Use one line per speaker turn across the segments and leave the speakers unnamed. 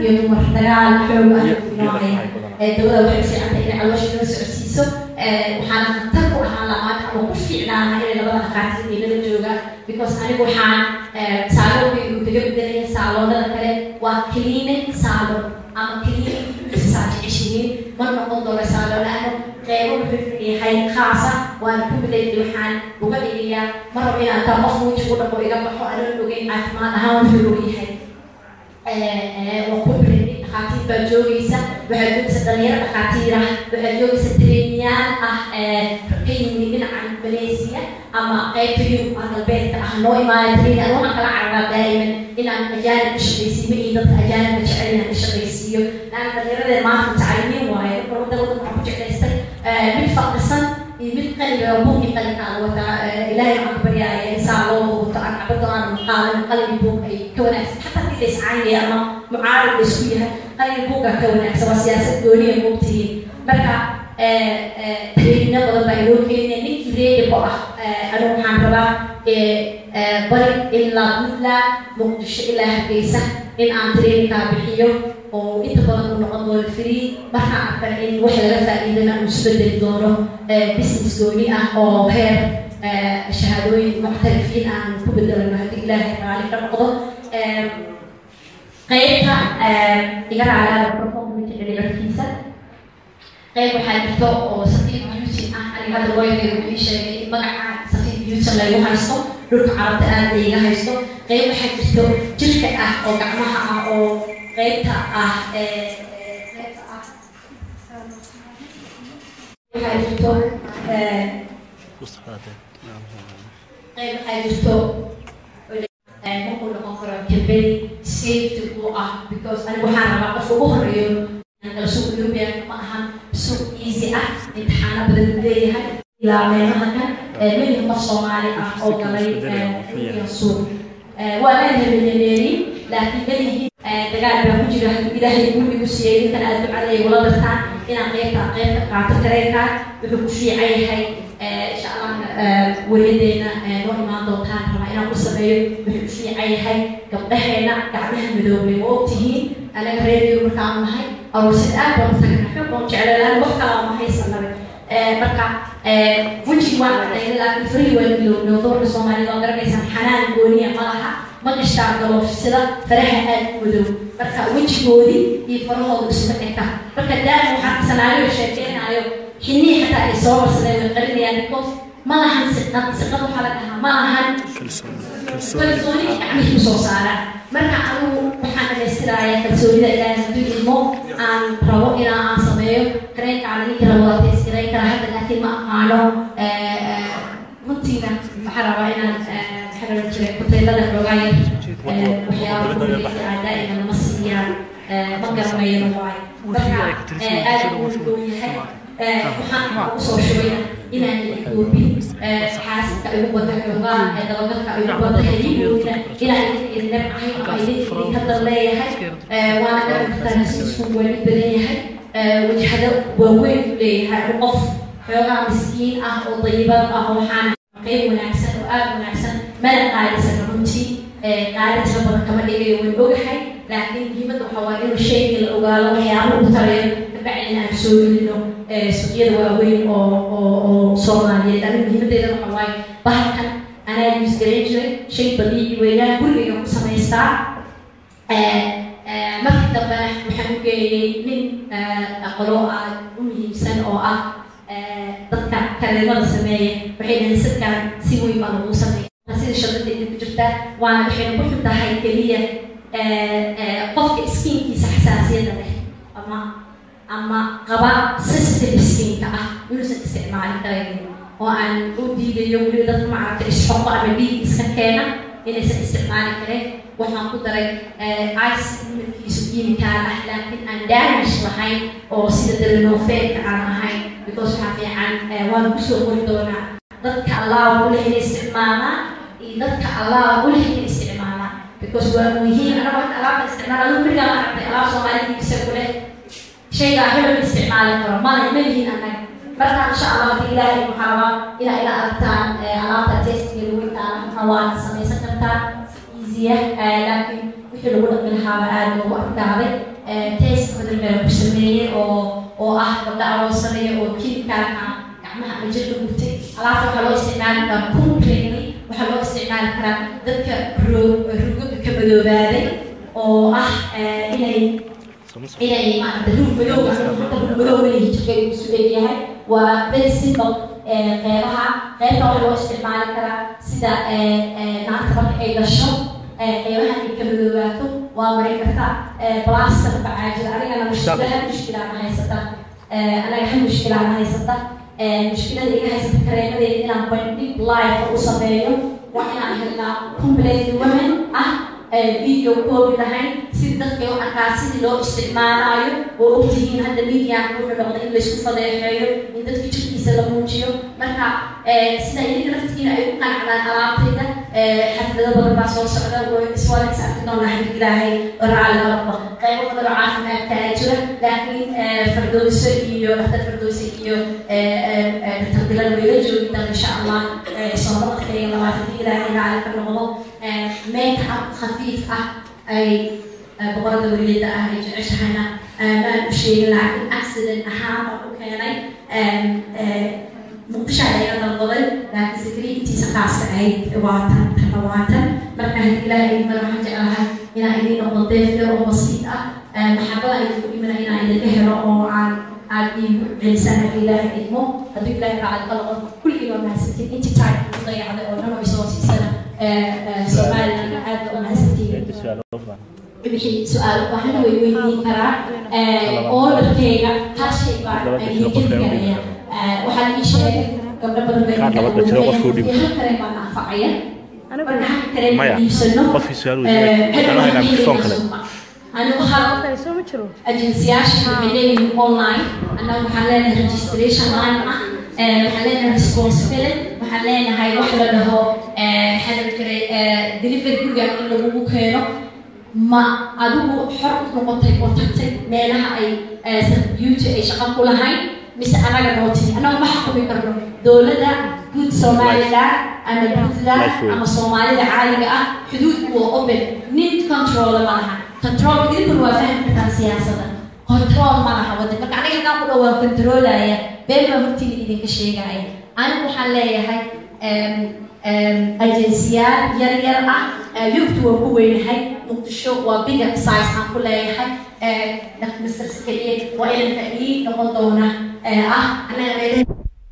iyo dumar dagaal xoog ah noocaya dawada waxay u fiicantay inay caloosha nala socodsiiso waxaana khatar ku ahaan lahaa ama ku fiicnaana inay labada dhakhaatiir iyo nala joogaan because anigu waxaan saaloonka uu kaga bedelaya saaloonada kale waa cleaning saalon ama cleaning saa jeceshihiin ma noqon doono saaloon laano qeybo wuxuu yahay khaasa waana ku bedelay waxaan uga dhigayaa ma rabo inaan taa qof weji ku dhaqo iga baxo anoon ogeyn caafimaad ahaan wuxuu og yahay waa ku bedelay dhakhaatiir baa joogaysa waxaa joogaysa dhalinyaro dhakhaatiir ah waxaa joogaysa tireeniyaal ah ka yimid dhinaca malaysia ama qaybta yurub ah galbeedka ah noo imaaya tireeni an waxaan kala carabaa daa'iman inaan ajaanib ka shaqaysiiyo iyo dadka ajaanibka jecel inaan ka shaqaysiiyo laana dhalinyaradeen maanta mutacalimiin waaye marka wadda wadda waxaan ku jeclaystay mid faqrisan iyo mid qaliga buuqi qalinka aan wataa ilaahay waxaan ka baryaaya insaa loo wato aan cabado aan qaadan qalin buuq ay ka wanaagsan xataa hadii layscaayaya ama mucaarad la isku yahay qalin buuqa ka wanaagsan waa siyaasad gooniya moogtihiin marka traininga badan baa inoo keenaya ninkii reedibo ah anigu waxaan rabaa bari ilaa puntland muqdisho ilaa hargeysa in aan traininkaa bixiyo oo inta badan uu noqon doono free markaan arkan in wax laga faa'iidana uu isbedeli doono business gooni ah oo heer shahaadooyin muctarifiin aan ku bedelano haddii ilaahay raali ka noqdo qaybta iga raalaada performance dhibirkiisa qayb waxaa jirto oo safiir beauty ah aniga hadda looyadayda wuxuu sheegay in magaca safiir beauty laygu haysto dhulka carabta aad layga haysto qayb waxaa jirto jirka ah oo gacmaha ah oo qaybta ah qaybta ah waxaa jirto qayb waxaa jirto markuu noqon karo jabay safety ku ah because anigu waxaan rabaa qofka ugu horeeyo kala suuq european ma ahan suuq easy ah imtixaano badan uu leeyahay ilaa meelaha kan melihi qof soomaali ah oo galay suuq waa leedahay milyaneeri laakiin melihi dagaal baa ku jira hadduu ilaahay gurigu siiyey intan aad ducaday wala dartaan inaan qaybta qaybta qaato tareenkaa wuxuu ku fiican yahay insha allah weliyadeena noo imaan doontaan rabaa inaan ku sameeyo wuxuu ku fiican yahay gabdhaheena gacmaha midoobay ma ogtihiin anaga reeriyo markaan nahay aroosida aad baan u tagana xoog baan jeclaan wax kalaa ma haysanabe marka wejiga waan cadayna laakiin farihi waa ilowno doorka soomaalida waa garanaysaan xanaan gooniya ma laha ma gashtaan galoofsida faraha aad u madow marka wejigoodii iyo farahooda isma eka marka daa'im waxaan sanaayo sheekeynaayo xinii xataa ay soo marsadeen way qarinayaan because ma lahan siqad siqad waxaa la dhahaa ma lahan kalsooni gacmihii usoo saara marka anigu waxaan dhamaystirayaa kalsoonida ilaahay hadduu ilmo aan rabo inaa aan sameeyo kareenkaan ninka rabo waa tees gareyn kara hadda laakiin ma aqaano runtiina waxaan rabaa inaan maxaa la jiray hoteelada xoogaa yar waxyaaba kuleysa aan daa'ima lama siiyaan ma garanayana waay marka aad buu u yahay waxaan ugu soo shubay inaan idoobin xaasidka igu bada xoogaa dabagalka igu bada heligoodina inaan idin nabcahay ama idin idin hadda leeyahay waana dhabartaan hasiisku weli badan yahay wajhado waaweyn u leeyahay qof xoogaa miskiin ah oo dayibad ah waxaan qayb wanaagsan oo aada wanaagsan mana qaalisan runtii qaali tira badan kama dhigayo waan ogahay laakiin muhiimadda waxaa waa inuu shayga la ogaado waxyaaba u tarayo kabacdina aan soo gelino suuqyada waaweyn oo oo oo soomaaliyeed aniga muhiimaddeeda waxa waaye bahalkan anaa use garan jiray shay dabiici weeyaan gurigayga ku samaystaa markii dambena waxaan u geeyey nin aqalo ah u muhiimsan oo ah dadka kareemada sameeya waxay dhahay sadkan si weyn baa lagu sameeya sida shadadeeda ku jirta waana waxayna ku xun tahay keliya qofka skiinkiisa xasaasiyada leh ama ama qaba sensitive skinka ah inuusan isticmaalin karaynin oo aan u diidayo weliba dadka macaragta isxoqo ama dhiig iska keena inaysan isticmaali karin waxaan ku daray ice midkiisu kiimikaal ah laakiin aan damage lahayn oo sida darenofeedka aan ahayn because waxaa fiican waan kusoo qori doonaa dadka allah u leh inay isticmaalaan iyo dadka allah u leh inay isticmaalaan because waa muhiim anaga horta alaabta isticmaala adu berigaa ma aragtay alaab soomaalidiisa ku leh shaygaa hebel isticmaali karo mana ma yihiin annaga marka insha allah hadii ilaahay waxaa rabaa inaa ila aragtaan alaabta testiga lagu taala waad samaysan kartaa easya laakiin wixii lagu dhaqi lahaaba aada loogu adkaaday test badalmeel ku sameeyey oo oo ah gabdha aroosanaya oo kiimkaalka gacmaha ama jirka gurtay alaabta waxaa loo isticmaali karaa completely waxaa loo isticmaali karaa dadka rugaga ka madoobaaday oo ah inay inay maarata rug madow rug madow leeyahay jirka uu isu leeyahay waa very simple qeybaha qeybta waxaa loo isticmaali karaa sida naagta marka ay dhasho qeybaha ay ka madoobaato waa marin karta blaster bacaajida anigana mushkilaha mushkilaana haysata anaga hal mushkilaana haysata mushkilada iga haysata kareemadeeda inaan bandhig live u sameeyo waa inaan helnaa complete women ah video koobi lahayn si dadka u arkaa sidii loo isticmaalayo oo ogtihiin hadda mediaaka wuxuu noqday in laysku fadeexeeyo in dadka jirkiisa la muujiyo marka sida idinka laftigiina ay u qanacdaan alaabtayda xaflado badan baa soo socda iswalex arki doonaa xadig ilaahay oo raalli noqdo qaybo badan oo caafimaadkaa jira laakiin fardowso iyo dhaktar fardowso iyo dhaktar bilal wayla joogi doon insha allah soo noqodkayga labaatan ilaahay raalli ka noqdo make up khafiif ah ay boqorada welida ah ay jeceshahayna maan u sheegin laakiin accident ahaan baan u keenay muqdisho ayaa dalbaday laakiin securitysa khaaska ahayd waatan tana waatan marka hadii ilaahay idin mara waxaan jeclahay inaan idin noqdo deef yar oo basiid ah maxabada idinku dhimana inaan idinka helo oo aan aad iigu celisaan hadii ilaahay idmo haddii ilaahay raacad ka noqon kulligii waa mahadsantiin intii time ku dayacday oo dhan oo isoo siisana somaliland aad waa mahadsantiin wixii su-aal waxaana way weydiin karaa orderkeyga hal shay baa idin karaya waxaa ii sheegay gabdho badan bay hal kare baan anfacaya marka hal kare iibsano anigu hal agensiyaasha waxay leeyihiin online annaga waxaan leenahay registration line ah waxaan leenahay responsibility waxaan leenahay wax la dhaho xadal jiray delivery guriga in lagugu keeno ma adigu xor u noqotay oo tagtay meelaha ay beauty ay shaqo ku lahayn mise anaga noo timi annaga ma xukumi karno dowladda guud somaliland ama puntland ama soomaalida caaliga ah xuduudku waa open nin controla ma laha control idinkuna waa fahmi kartaa siyaasadda control ma laha waddan marka aniga haddaan ku dhawaa controlaya been baa hortiina idinka sheegaya anigu waxaan leeyahay agensiyaal yar yar ah yurubtu waa ku weynahay muqdisho waa bigger size aan ku leeyahay mr skaliye waa inanka ii noqon doona ah anaga meelaha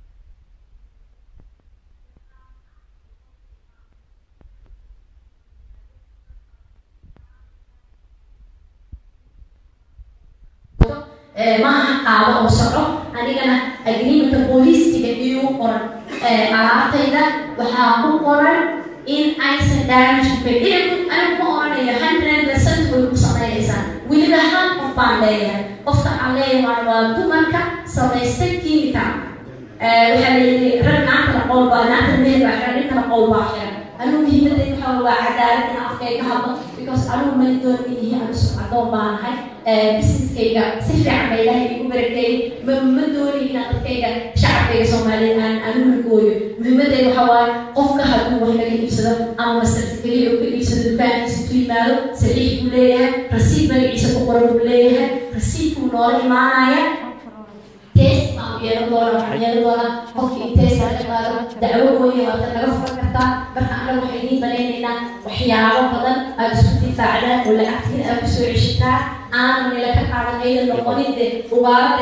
maaha qaado oo soco anigana agreementa booliistiga iigu qoran alaabtayda waxaa ku qoran in aysan damage ku anigu ma oranayo hundred percent way ku samaynaysaa weliba hal qof baan leeyahay qofka aan leeyahay waa dumarka samaystay chemical waxaa layidhi rag naagtana qowl baa naagta meher baa xiran ninkana qowl baa xiran anigu muhiimadayda waxaa waa cadaalad in afkayga hadlo because anigu mali doon ihi anu sumcadoon baanahay businesskayga si fiican ba ilaahay igu barakeeyey ma ma dooni inaan dadkayga shacabkayga soomaaliyeed aan anu lugooyo muhiimadayda waxaa waaye qofka hadduu wax laga iibsado ama mastarsi keliya oo ka iibsado dukaankiisa ku yimaado saliix buu leeyahay rasiid magaciisa ku qoran buu leeyahay rasiidkuu noola imaanaya test baan yeelan doona waxaan yeelan doonaa qofkii test laga qaado dacwo mooye waad naga furan kartaa marka anaga waxay idiin banaynaynaa waxyaabo badan aad isku difaacdaan oo lacagtiin aad kusoo ceshataa aanan nila ka qaadan aydan noqonin de ugaarade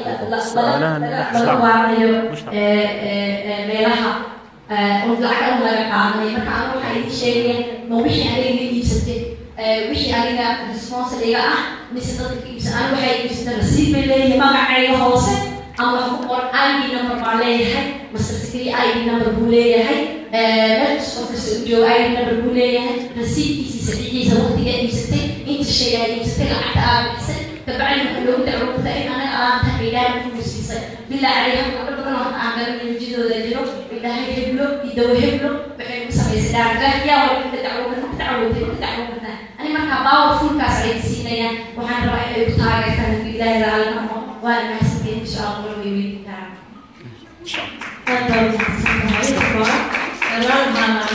laga ugaaranayo meelaha oo lacag an laga qaadanay marka anaga waxaa idiin sheegaya ma wixii aniga iga iibsatay wixii aniga responsible iga ah mise dadka ka iibsan aniga waxay iibsata rasiid bay leeyahay magacayga hoose ama wax ku qoran id number baa leeyahay master secretary id number buu leeyahay meel kasta kasta u joogo id number buu leeyahay rasiidkiisa saxiixiisa waqtiga iibsatay inta shay aad iibsatay lacagta aad bixisay kabacdi waxa loogu dacwota in anaga alaabta ilaahay ku siisay bilaa calayha gabdho badan oo aan garanay wejidooda jiro ilaahay heblo iyo dawo heblo waxay ku samaysay dhaargaah yaa waa inta dacwota ku dacwotay ku dacwota ani markaa powerfulkaas ay siinayaan waxaan rabaa inay ku taageertaan haddii ilaahay raalli noqo waana mahadsantiin insha allah way weydiin karaan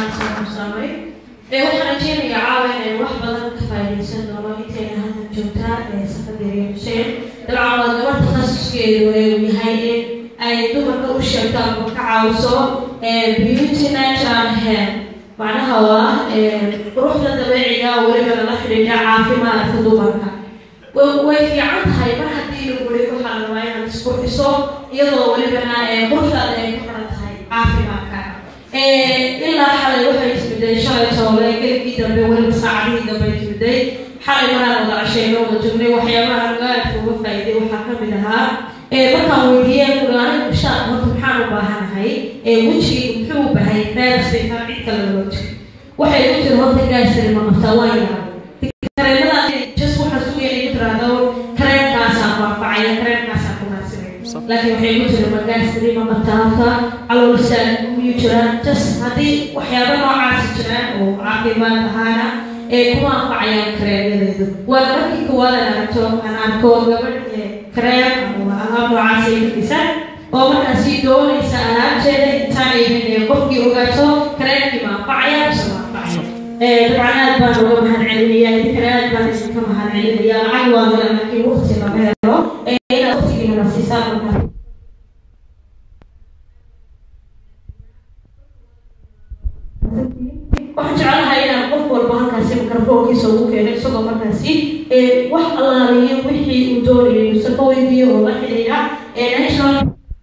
waxaan rajeynayaa caawa inay wax badan ka faa'iidaysan doono intayna halkan joogtaa
safaderiya xuseen dabcan waa gabar takhasuskeedu uu yahay in ay dumarka u sheegto ama ka caawiso beauty natural hair macnaha waa quruxda dabeeciga weliba lala xidhiidha caafimaadka dumarka way fiican tahay mar haddii lagu weli waxaa la rabaa inaad isqurxiso iyadoo welibana quruxdaada ay ku xiran tahay caafimaadka ilaa xalay waxay timiday shalay toole geligii dambe weliba saacadihii dambe ay timiday xalay maraan wada casheyno wada joognay waxyaabaha gaadka uga faa'iiday waxaa ka mid ahaa markaan weydiiyey kulaani bishaan horta maxaan u baahanahay wejigii muxuu u bahay reersitan cid kale loo jiro waxay u tiri horta gaasari ma qabtaa waa yaabay kareemada just waxaa sugaya inay tiraahdo kareemkaasaan waafacaya kareemkaasaan ku naasibay laakiin waxay ku tiri ma gaasari ma qabtaa horta caloolsaan miyuu jiraan just haddii waxyaaba noocaasi jiraan oo caafimaad ahaana ee kuma anfacayaan kareemadeedu waa markii koowaad aan aragto aan arko gabadh kareem ama alaab noocaas ay fadhisan oo markaasi doonaysa alaabteeda intaan aynan qofkii ogaato kareemkii ma anfacaya mise ma anfacaya dabcan aad baan uga mahad celinaya idinkana aad baan idinka mahad celinaya lacag waa hela laakiin waqti lama helo inaad waqtigiina siisaan markaa waxaan jeclahay inaan qof walba halkaasi mikrofoonkiisa ugu keeno isagoo markaasi wax allaaliyo wixii uu doonayay mise ka weydiiyo oo la xidhiidha national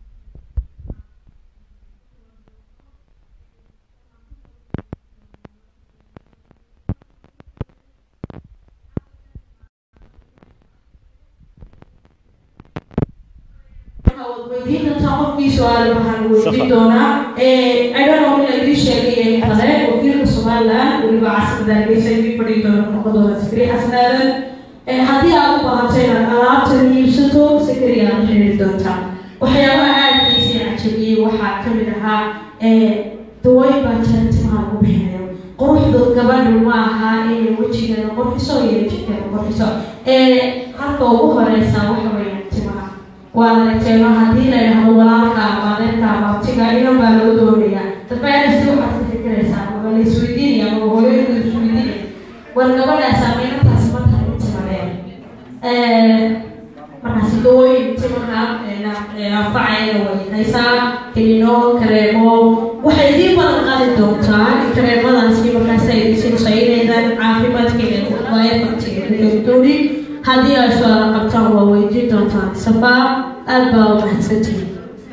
weydiin doontaa qofkii su-aal waxaan weydiin doonaa idhono in laidii sheegay kale wakiilka somaliland weliba casrada hargeysa idii fadhii doona noqodooda sikri xasanaadan haddii aad u baahato inaad alaabtan iibsato sikri aad la xiriiri doontaa waxyaabaha aadkiisii cajabiyey waxaa kamid ahaa dawooyin baa jira timaha lagu bixinayo quruxdu gabadhu ma aha inay wejigeeda qurxiso iyo jidkeeda qurxiso halka ugu horeysa waxa weeyaan timaha waa aragteeno haddii la yidhaahdo walaalka ama adeerka ama abtiga inan baa loo doonayaa dadbaanasi waxaad ka fikiraysaa ama la isweydiinaya ama hooyooyinku isweydiinaya war gabadhaas ama inantaasi ma tahay timadeen markaasi dawooyin timaha anfacaya way haysaa kelino kareemo waxay idiin badan qaadi doontaa kareemadaasi markaas ay idiinsinayso inaydan caafimaadkeeda waayo fartigeeda doonin haddii ay su-aala qabtaan waa weydiin doontaan safaa aad baa u mahadsantihin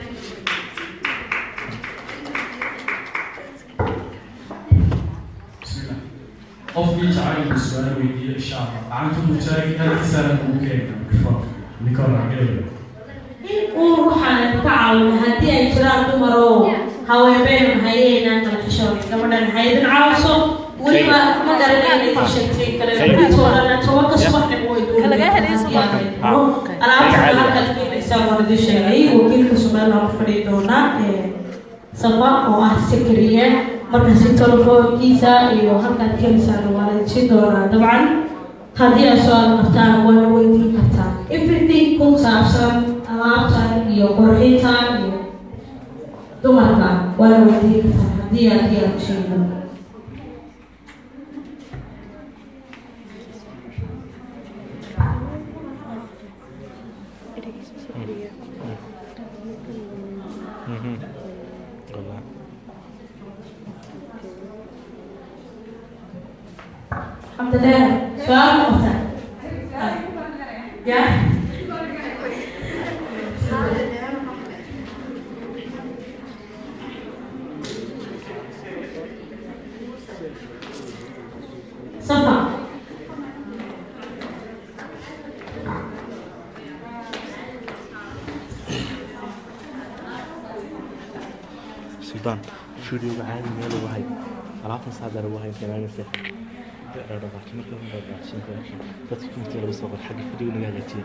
qofkii jacayl uu su-aal weydiiyo insha allah gacanta ku taagi halkiisana ugu keena mikrofoonka nicola gele
in uu waxaan ka caawina haddii ay jiraan dumar oo haweenbeen hayeynaan kala xishoonay gabadhan haydin caawiso weliba ma garanayna ka sheegtay kale toodana tobanka subaxnimo way alaabta halkaad keenaysaa waan idin sheegay wakiilka somaliland fadhii doona safa oo ah sekriye markaasi telefoonkiisa iyo halkaad keenaysaan waa la siin doonaa dabcan haddii aad su-aal qabtaan waana weydiin kartaa everything ku saabsan alaabtan iyo qurxintan iyo dumarka waana weydiin kartaa haddii aad diyaar u sheego الحمد لله سؤال مختلف يا صفا
suldaan stuudioga caadi meel ugu hay alaabtan saadar ugu hay kanaanirte dhaqaaqi marka la dhaqaaqsin karo dadka inta laga soo qor xagga video naga hagaajiye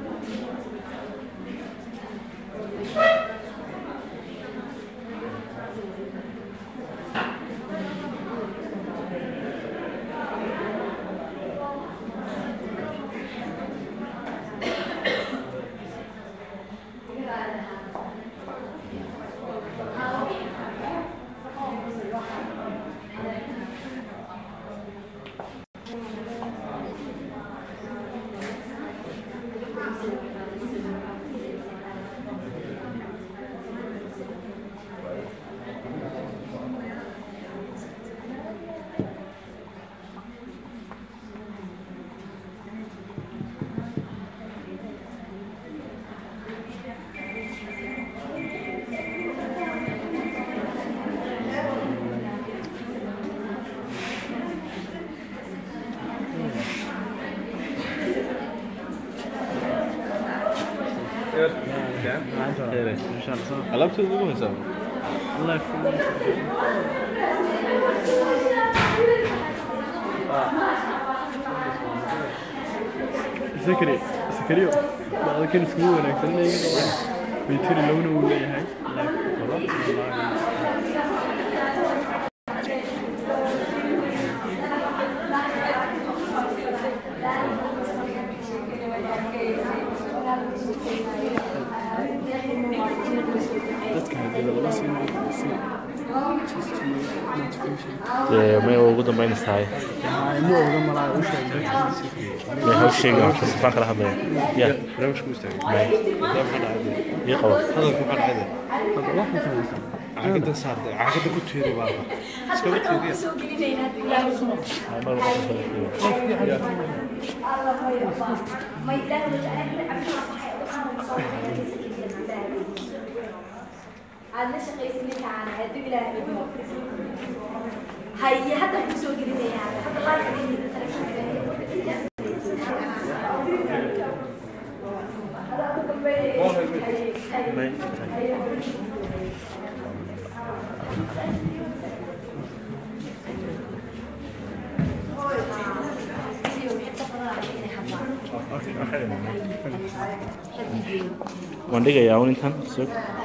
alaabteeda ugu haysaa
zakari zakariyo bacdakan iskugu wanaagsan iyaga baytari lowna uu leeyahay dadka hadii lagala siin si just to motivation
dee may ugu dambaynaysa tahay
ma oga malaa u sheegay
may haw sheegin waxka sifaan kala hadlaya ya
barnaamijku istaagay
may ii qabo
hadalku maxaa dhacday
hadda waxaan samaysaa
caagada saartay caagada ku teeday baa iskaba teediya
mar walba
هيا حتى كسو جريمة حتى الله
may waan dhigayaa un intan sug